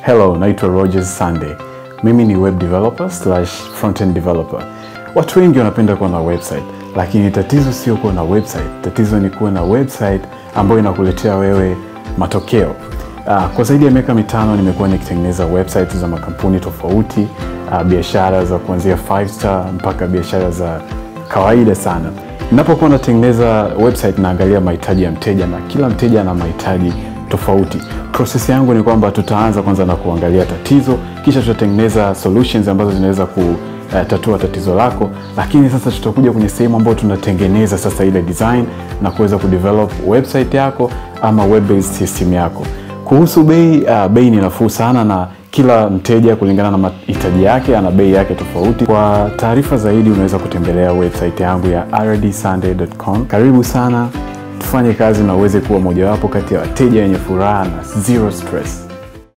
Hello, naitwa Rogers Sunday. Mimi ni web developer slash frontend developer. Watu wengi wanapenda kuwa na website, lakini tatizo sio kuwa na website. Tatizo ni kuwa na website ambayo inakuletea wewe matokeo. Uh, kwa zaidi ya miaka mitano nimekuwa nikitengeneza website za makampuni tofauti, uh, biashara za kuanzia 5 star mpaka biashara za kawaida sana. Ninapokuwa natengeneza website naangalia mahitaji ya mteja na kila mteja ana mahitaji tofauti. Process yangu ni kwamba tutaanza kwanza na kuangalia tatizo, kisha tutatengeneza solutions ambazo zinaweza kutatua tatizo lako, lakini sasa tutakuja kwenye sehemu ambayo tunatengeneza sasa ile design na kuweza kudevelop website yako ama web based system yako. Kuhusu bei, uh, bei ni nafuu sana na kila mteja kulingana na mahitaji yake ana bei yake tofauti. Kwa taarifa zaidi, unaweza kutembelea website yangu ya rdsunday.com. Karibu sana, tufanye kazi na uweze kuwa mojawapo kati ya wateja wenye furaha na zero stress.